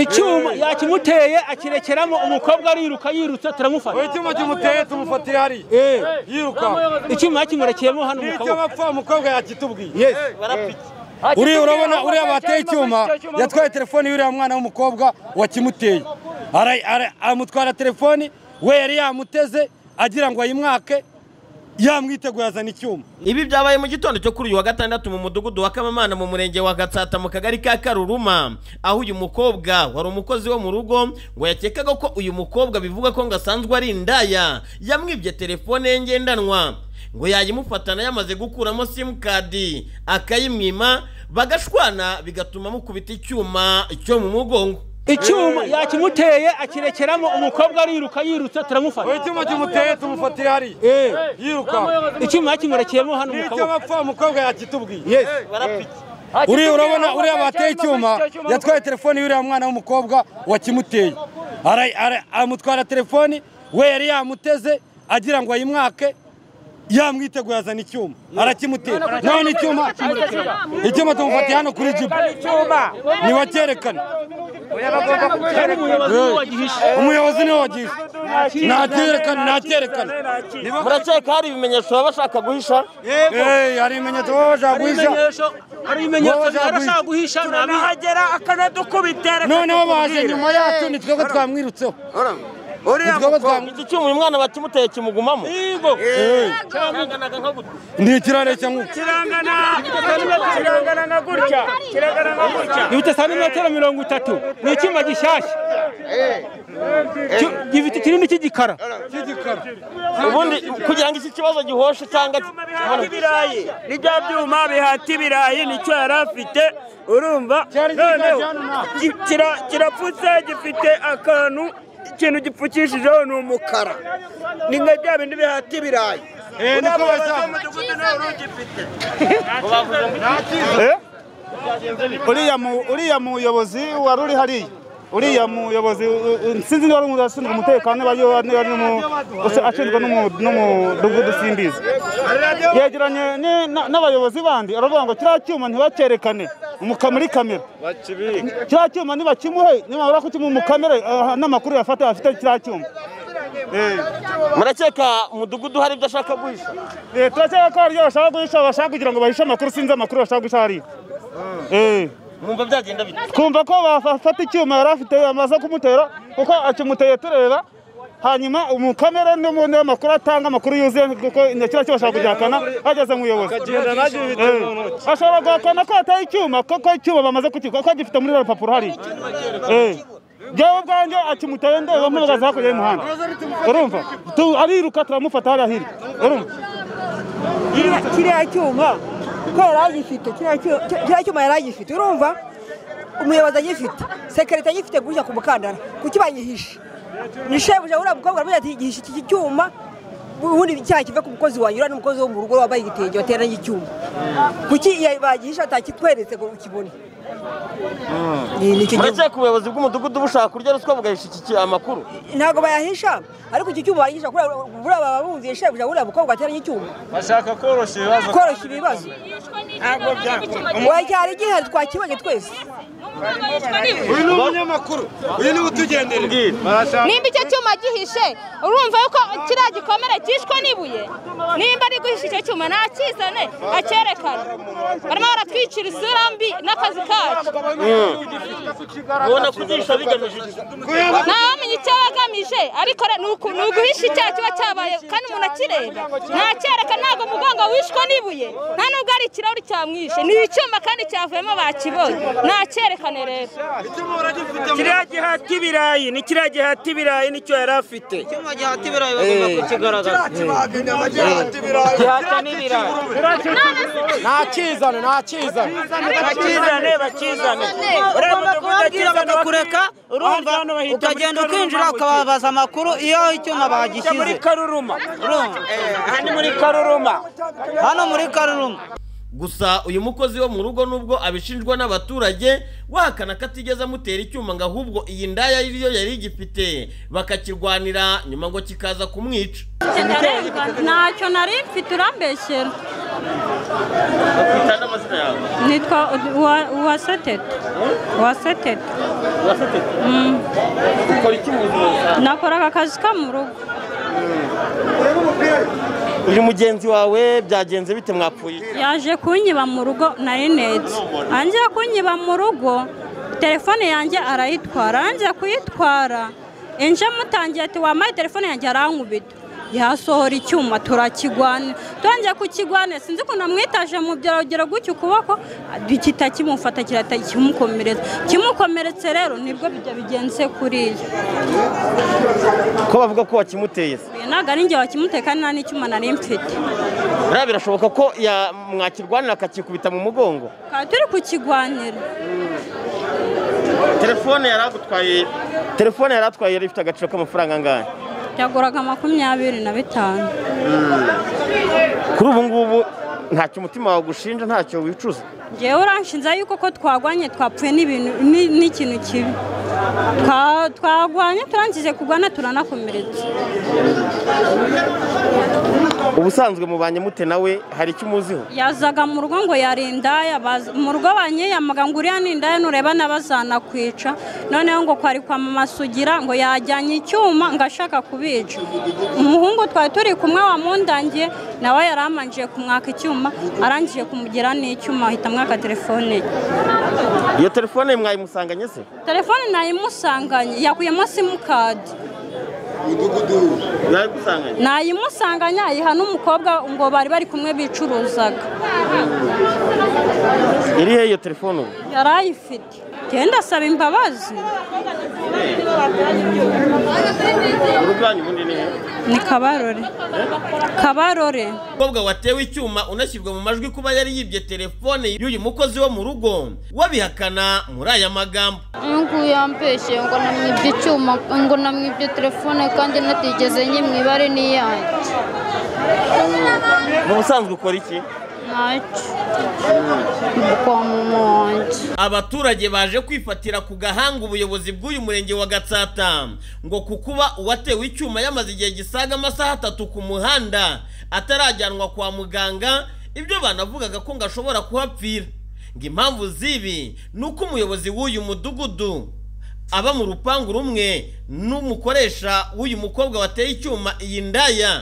icyuma yakimuteye akirekeramo umukobwa ariruka yirutse Uwo turamufata icyuma kimuteye tumufatira hariya yiruka icyuma yakimurekeyemo hano mu kaboko n'icy'abapfa umukobwa yakitubwiye uriya urabona uriya bateye icyuma yatwaye telefoni y'uriya mwana w'umukobwa wakimuteye Ara- ara- amutwara telefoni we yari yamuteze agira ngo ayimwake yamwiteguye azana icyuma ibi byabaye mu gitondo cyo kuri uyu wa gatandatu mu mudugudu wa kamamana mu murenge wa gatsata mu kagari ka karuruma aho uyu mukobwa wari umukozi wo mu rugo ngo yakekaga ko uyu mukobwa bivuga ko ngo asanzwe ari indaya yamwibye telefone ye ngendanwa ngo yayimufatana yamaze gukuramo simukadi akayimwima bagashwana bigatuma amukubita icyuma cyo mu mugongo icyuma yakimuteye akirekeramo umukobwa ariruka yirutse Uwo turamufata icyuma kimuteye tumufatira hariya yiruka icyuma yakimurekeyemo hano mu kaboko n'icy'abapfa umukobwa yakitubwiye uriya urabona uriya bateye icyuma yatwaye telefoni y'uriya mwana w'umukobwa wakimuteye Ara- ara- amutwara telefoni we yari yamuteze agira ngo ayimwake yamwiteguye azana icyuma arakimutera none icyuma icyuma tumufatiye hano kuri jibu ntiwacyerekane yari umuyobozi niwe wagihishe umuyobozi niwe wagishe nacyerekane nacyerekane murakeka hari ibimenyetso baba bashaka guhisha Eh, hari ibimenyetso baba bashaka guhisha ibimenyetso hari ibimenyetso Wowe byarashaka guhisha nabi nahagera akanadukubitera noneho baje nyuma yacu ni twebwe twamwirutseho Ni uriya twebwe twamwirutseho iki cyuma uyu mwana bakimuteye kimugumamo ni ikirare cya nkuko kirangana kirangana nka gutya kirangana nka gutya gifite santimetero mirongo itatu ni icyuma gishyashya Ki- gifite ikirindi cy'igikara ubundi kugira ngo iki kibazo gihoshe cyangwa Ibyuma bihata ibirayi ni bya byuma bihata ibirayi nicyo yari afite urumva noneho ki- kira- kirapfutse gifite akantu ikintu gipfukishijeho ni umukara ni nka bya bindi bihata ibirayi niko Uriya muyobozi basa. w'umudugudu nawe urugifite uriya mu uriya muyobozi wari uri hariya uriya muyobozi u- u- sinzi niba ari umuntu ashinzwe umutekano niba ari- niba ari n'umu- usa- ashinzwe n'umu- n'umudugudu simbizi yegeranye ni- na- n'abayobozi bandi aravuga ngo kiriya cyuma ntibacyerekane umuka muri kamera kiriya cyuma nibakimuhe nibamara kukimuha mu kamera ah, n'amakuru yafata afite kiriya cyuma Eh. murakeka umudugudu hari ibyo ashaka guhisha Eh, turakeka ko hari ibyo bashaka guhisha bashaka kugira ngo bahishe amakuru sinzi amakuru bashaka guhisha hariya Eh. mwumva byagenda bite twumva ko bafata icyuma yari afite bamaze kumutera kuko akimuteye tureba hanyuma umukamera n'ubundi amakuru atanga amakuru yuzuye kuko kiriya cyuma ashobora kugihakana ageze mu buyobozi Eh. ashobora guhakana ko yataye icyuma kuko icyuma bamaze kukigura ko agifite muri rapapuro hariya Eh. jyewe ubwanjye akimuteye ndeba mpagaze hakurya y'umuhanda urumva Tu- ariruka turamufata hariya hirya urumva kiriya cyuma ko yari agifite kiriya cyu- kiriya cyuma yari agifite urumva umuyobozi agifite sekirite agifite gutya ku mukandara kuki banyihishe ni shebuja uriya mukobwa aravuga ati gihishe iki cyuma ubundi cyaha kive ku mukozi wanjye uriya ni umukozi wo mu rugo wambaye igitenge wateranye icyuma kuki iya- bagihishe batakitweretse ngo ukibone Ni- ni icyo gihe- murakeka ubuyobozi bw'umudugudu bushaka kurya ruswa bugahisha iki ki- amakuru ntabwo bayahisha ariko iki cyuma bayihisha buriya baba bumviye shebuja uriya mukobwa wateranye icyuma bashaka koroshya ibibazo koroshya ibibazo ntabwo wacyara igihe twakibonye twese uyu ni umunyamakuru uyu niwe utugenderera nimba icyo cyuma gihishe urumva yuko kiriya gikomere cyishwe n'ibuye nimba ari guhisha icyo cyuma nakizane acyerekane barimo baratwikira isura mbi n'akazi kacu ubona kugisha bigamije iki? ntawamenya icyo bagamije ariko re- ni uku- ni uguhisha icyaha kiba cyabaye kandi umuntu akireba nacyerekana ntabwo mugongo wishwe n'ibuye nta nubwo ari ikirahuri cyamwishe ni icyuma kandi cyavuyemo bakibonye nacyerekane rero kiriya gihata ibirayi ni kiriya gihata ibirayi nicyo yari afite ntakizane ntakizane bakizane bakizane uriya mudugudu akizane kureka urumva ukagenda ukinjira ukababaza amakuru iyo icyuma bagishyize muri karuruma urumva aha ni muri karuruma hano muri karuruma gusa uyu mukozi wo mu rugo nubwo abishinjwa n'abaturage wahakana ko atigeze amutera icyuma ngo ahubwo iyi ndaya yo yari igifite bakakirwanira nyuma ngo kikaza kumwica ntacyo nari mfite urambeshyera bakwita n'amazina yawe nitwa uwaseteta uwaseteta ukora iki mu buzima nakoraga akazi ko mu rugo uyu mugenzi wawe byagenze bite mwapfuye iki? yaje kunyiba mu rugo nari neza angiye kunyiba mu rugo telefone yanjye arayitwara angiye kuyitwara inje mutangiye ati wamaye telefone yanjye arankubita yasohora icyuma turakigwana turangiye kukigwana sinzi ukuntu amwitaje mu byarugero gutyo ukuboko gihita kimufata kirahita kimukomeretsa kimukomeretse rero nibwo bijya bigenze kuriya ko bavuga ko wakimuteye se Oya, ntabwo ari njye wakimuteka nta n'icyuma nari mfite buriya birashoboka ko ya- mwakirwanira akakikubita mu mugongo tukaba turi kukigwanira telefone yari agutwaye telefone yari atwaye yari ifite agaciro k'amafaranga angahe yaguraga makumyabiri na bitanu kuri ubu ngubu ntacyo umutima wawe ugushinja ntacyo wicuza ngewe uranshinza yuko ko twagwanye twapfuye n'ibintu ni- n'ikintu kibi Twa- twagwanye turangije kugwana turanakomeretsa ubusanzwe mubanye mute nawe hari icyo umuziho yazaga mu rugo ngo yarindaya baza- mu rugo banyiyamaga ngo uriya nindaya nureba n'abazanakwica noneho ngo kwari kwa mama sugira ngo yajyanye icyuma ngo ashaka kubica umuhungu twari turi kumwe wamundangiye nawe yaramanjiye kumwaka icyuma arangije kumugira n'icyuma ahita amwaka telefone ye iyo telefone mwayimusanganye se telefone nayimusanganye yakuyemo simukadi mwayigusanganye nayimusanganye ayiha n'umukobwa ngo bari bari kumwe bicuruzaga iri he iyo telefone ubu yari ayifite genda asaba imbabazi urugo iwanyu ubundi ni he ni kabarore kabarore umukobwa watewe icyuma unashyirwa mu majwi kuba yari yibye telefone y'uyu mukozi wo mu rugo wabihakana muri aya magambo Nuko yampeshe ngo namwibye icyuma ngo namwibye telefone kandi natigeze nyimwibare n'iyanjye mu busanzwe ukora iki ntacyo Ndi kwa mama wanjye abaturage baje kwifatira ku gahanga ubuyobozi bw'uyu murenge wa gatsata ngo ku kuba uwatewe icyuma yamaze igihe gisaga amasaha atatu ku muhanda atarajyanwa kwa muganga ibyo banavugaga ko ngo ashobora kuhapfira ngo impamvu z'ibi ni uko umuyobozi w'uyu mudugudu aba mu rupangu rumwe n'umukoresha w'uyu mukobwa wateye icyuma iyi ndaya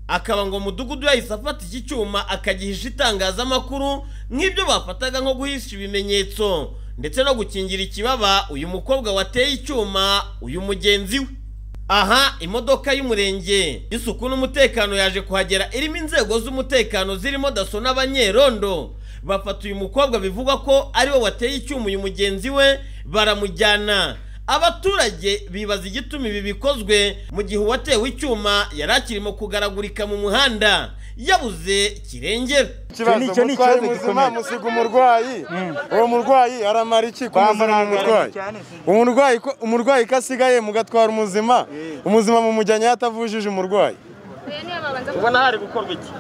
akaba ngo mudugudu yahise afata iki cyuma akagihisha itangazamakuru nk'ibyo bafataga nko guhisha ibimenyetso ndetse no gukingira ikibaba uyu mukobwa wateye icyuma uyu mugenzi we aha imodoka y'umurenge y'isuku n'umutekano yaje kuhagera irimo inzego z'umutekano zirimo daso n'abanyerondo bafata uyu mukobwa bivugwa ko ariwe wateye icyuma uyu mugenzi we baramujyana abaturage bibaza igituma ibi bikozwe mu gihe uwatewe icyuma yari akirimo kugaragurika mu muhanda yabuze kirengera icyo ni ikibazo gikomeye musiga umurwayi uwo murwayi aramara iki ku muzima w'umurwayi umurwayi ko- umurwayi ko asigaye mugatwara umuzima umuzima mumujyanye aho atavujije umurwayi ubona hari gukorwa iki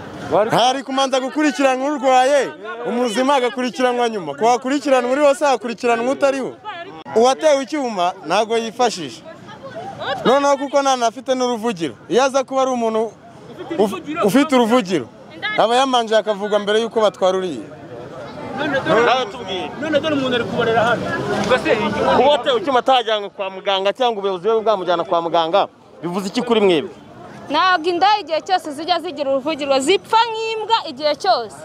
hari kumanza gukurikiranwa urwaye umuzima agakurikiranwa nyuma ku wakurikiranwa uri hose hakurikiranwa utariho uwatewe icyuma ntabwo yifashisha noneho kuko ntanafite n'uruvugiro iyo aza kuba ari umuntu uf- ufite uruvugiro aba yamanje akavugwa mbere y'uko batwara uriya nawe tubwire none dore umuntu ari kubarera hano uwatewe icyuma atajyanywe kwa muganga cyangwa ubuyobozi bwe bwamujyana kwa muganga bivuze iki kuri mwebwe ntabwo indaya igihe cyose zijya zigira uruvugiro zipfa nk'imbwa igihe cyose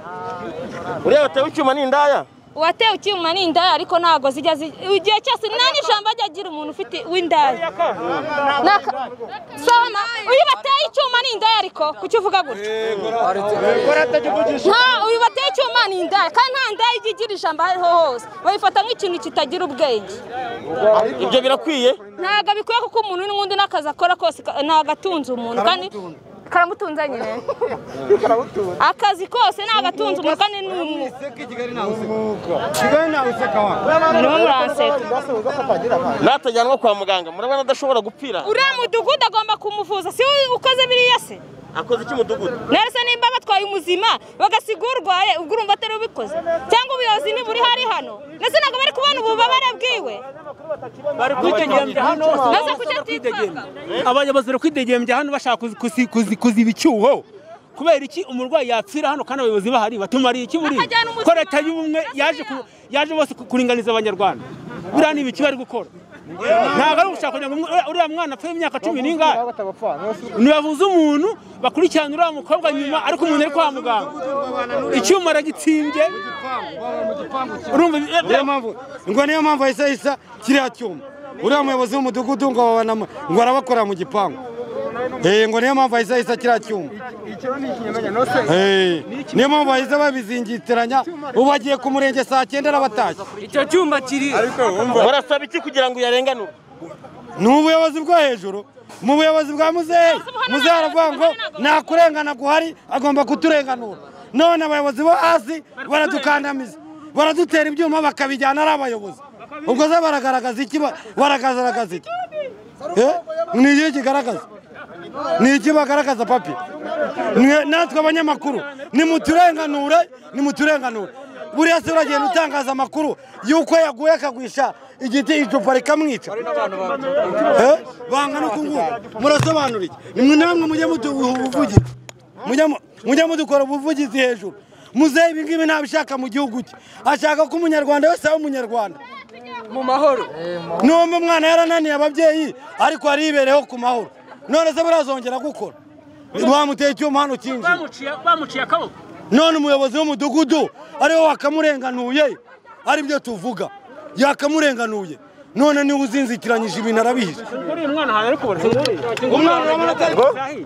uriya watewe icyuma ni indaya uwatewe icyuma ni indaya ariko ntabwo zijya zi- igihe cyose nta n'ijambo ajya agira umuntu ufite w'indaya Naka- Soma, uyu bateye icyuma ni indaya ariko kuki uvuga gutyo nta uyu bateye icyuma ni indaya kandi nta ndaya ijya igira ijambo aho ariho hose bayifata nk'ikintu kitagira ubwenge ibyo birakwiye ntabwo bikwiye kuko umuntu n'ubundi n'akazi akora kose ka- ntabwo atunze umuntu kandi karamutunze nyine akazi kose ntabwo atunze umuntu kandi ni umwuga murimo muranseka natajyanwa kwa muganga murabona adashobora gupfira uriya mudugudu agomba kumuvuza si we ukoze biriya se akoze iki mudugudu narese nimba batwaye umuzima bagasiga urwaye ubwo urumva atari ubikoze cyangwa ubuyobozi ntiburi hari hano ndetse ntabwo bari kubona ububabare bwiwe bari kwidegembya hano Naza kucyo twitwaka. abayobozi bari kwidegembya hano bashaka kuzi- kuzi- kuzi- kuziba icyuho kubera iki umurwayi yapfira hano kandi abayobozi bahari batumariye iki buriya Akajyana ko umuzima. leta y'ubumwe yaje ku- yaje bose ku- kuringaniza abanyarwanda buriya ni ibiki bari gukora ntabwo ari ugushaka kugira ngo umwe- uriya mwana apfe imyaka cumi n'ingahe ntibavuze umuntu bakurikirana uriya mukobwa nyuma ariko umuntu ari kwa muganga icyuma aragitsindye urumva niyo mpamvu ngo niyo mpamvu ahise yisa kiriya cyuma uriya muyobozi w'umudugudu ngo babona mu- ngo arabakora mu gipangu Eh, ngo niyo mpamvu ahise yisa kiriya cyuma Eh, niyo mpamvu bahise babizingitiranya ubu agiye ku murenge saa cyenda arabatashye icyo cyuma kiri barasaba iki kugira ngo uyarenganure ni ubuyobozi bwo hejuru mu buyobozi bwa muzehe muzehe aravuga ngo nta kurengana guhari agomba kuturenganura none abayobozi bo hasi baradukandamiza baradutera ibyuma bakabijyana ari abayobozi ubwo se baragaragaza iki ba- baragaragaza iki Eh? ni iki kigaragaza ni iki bagaragaza papi Mwe- natwe abanyamakuru nimuturenganure nimuturenganure buriya se uragenda utangaza amakuru y'uko yaguye akagwisha igiti icupa rikamwica Eh? banga no kuvuga murasobanura iki nimwe namwe mujye muduha ubuvugizi Mujye mu- mujye mudukora ubuvugizi hejuru muzehe ibi ngibi ntabishaka mu gihugu cye ashaka ko umunyarwanda wese aba umunyarwanda mu mahoro n'uwo mwana yarananiye ababyeyi ariko aribereho ku mahoro none se barazongera gukora bamuteye icyuma hano kinji bamuciye akaboko none umuyobozi w'umudugudu ariwe wakamurenganuye aribyo tuvuga yakamurenganuye none niwe uzinzikiranyije ibintu arabihishe Singuriye umwana ahantu ari kubona. Umwana urabona atari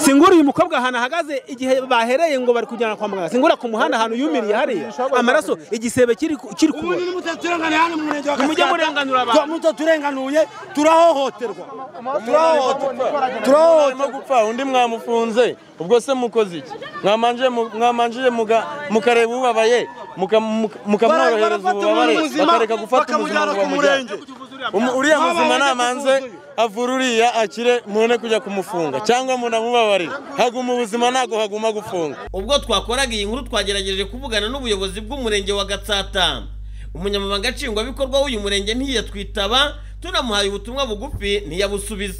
Singuriye umukobwa ahantu ahagaze igihe bahereye ngo bari kujyana kwa muganga. Singura ku muhanda ahantu yumiriye hariya. Amaraso igisebe kiri ku- kiri ku. Ubundi nimutaturenganira hano mu murenge wa Nimujye murenganura abantu. mutaturenganuye turahohoterwa turahohoterwa turarimo gupfa undi mwamufunze ubwo se mukoze iki Mwamanje mu- mwamanjire muga- mukareba ubabaye muka- muka- mukamworohereza Bara- barafata ububabare umuntu muzima, bakareka gufata bakamujyana ubuzima ngo ku bamujyane Umu- uriya muzima namanze avure uriya akire mubone kujya kumufunga cyangwa munamubabarire haguma ubuzima ntabwo haguma gufunga ubwo twakoraga iyi nkuru twagerageje kuvugana n'ubuyobozi bw'umurenge wa gatsata umunyamabanga nshingwabikorwa w'uyu murenge ntiyatwitaba tunamuhaye ubutumwa bugufi ntiyabusubiza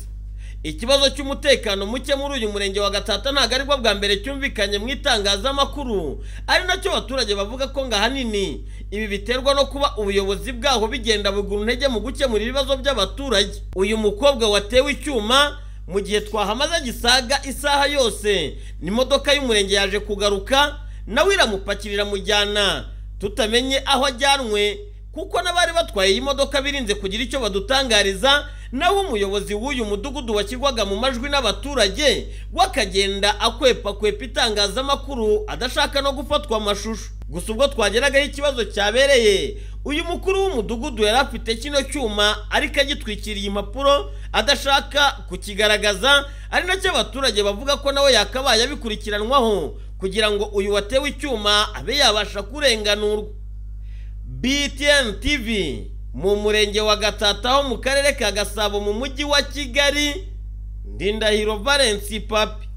ikibazo cy'umutekano muke muri uyu murenge wa gatsata ntabwo aribwo bwa mbere cyumvikanye mu itangazamakuru ari nacyo abaturage bavuga ko ngo ahanini ibi biterwa no kuba ubuyobozi bwaho bigenda bugura intege mu gukemura ibibazo by'abaturage uyu mukobwa watewe icyuma mu gihe twahamaze gisaga isaha yose n'imodoka y'umurenge yaje kugaruka nawe iramupakirira mujyana tutamenye aho ajyanwe kuko n'abari batwaye iyi modoka birinze kugira icyo badutangariza naho umuyobozi w'uyu mudugudu washyirwaga mu majwi n'abaturage we akagenda akwepakwepa itangazamakuru adashaka no gufatwa amashusho gusa ubwo twageragaho ikibazo cyabereye uyu mukuru w'umudugudu yari afite kino cyuma ariko agitwikiriye impapuro adashaka kukigaragaza ari nacyo abaturage bavuga ko nawe yakabaye abikurikiranwaho kugira ngo uyu watewe icyuma abe yabasha kurenganurwa BTN TV mu murenge wa Gatata ho mu karere ka Gasabo mu mujyi wa Kigali Ndindahiro Valence Papi